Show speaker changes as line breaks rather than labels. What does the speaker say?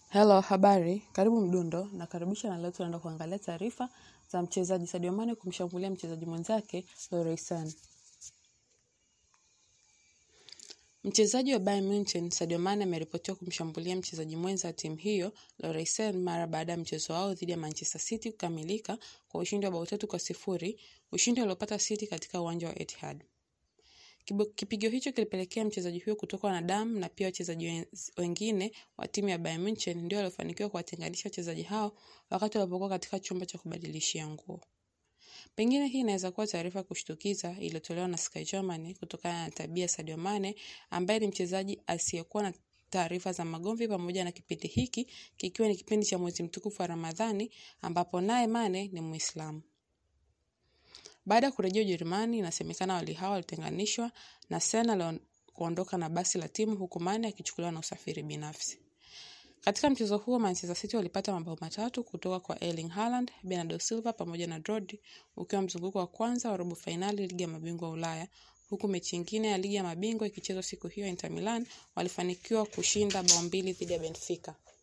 Hello, habari, karibu Mdundo na karibisha na leo tunaenda kuangalia taarifa za mchezaji Sadio Mane kumshambulia mchezaji mwenzake Leroy Sane. Mchezaji wa Bayern Munich Sadio Mane ameripotiwa kumshambulia mchezaji mwenza wa timu hiyo Leroy Sane mara baada ya mchezo wao dhidi ya Manchester City kukamilika kwa ushindi wa bao tatu kwa sifuri, ushindi uliopata City katika uwanja wa Etihad. Kipigo hicho kilipelekea mchezaji huyo kutokwa na damu na pia wachezaji wengine wa timu ya Bayern Munich ndio waliofanikiwa kuwatenganisha wachezaji hao wakati walipokuwa katika chumba cha kubadilishia nguo. Pengine hii inaweza kuwa taarifa kushtukiza iliyotolewa na Sky Germany kutokana na tabia ya Sadio Mane ambaye ni mchezaji asiyekuwa na taarifa za magomvi pamoja na kipindi hiki kikiwa ni kipindi cha mwezi mtukufu wa Ramadhani ambapo naye Mane ni Muislamu. Baada ya kurejea Ujerumani, inasemekana wawili hao walitenganishwa na Sane kuondoka na basi la timu huku Mane akichukuliwa na usafiri binafsi. Katika mchezo huo Manchester City walipata mabao matatu kutoka kwa Erling Haaland, Bernardo Silva pamoja na Rodri, ukiwa mzunguko wa kwanza wa robo fainali ligi ya mabingwa Ulaya, huku mechi nyingine ya ligi ya mabingwa ikichezwa siku hiyo. Inter Milan walifanikiwa kushinda bao mbili dhidi ya Benfica.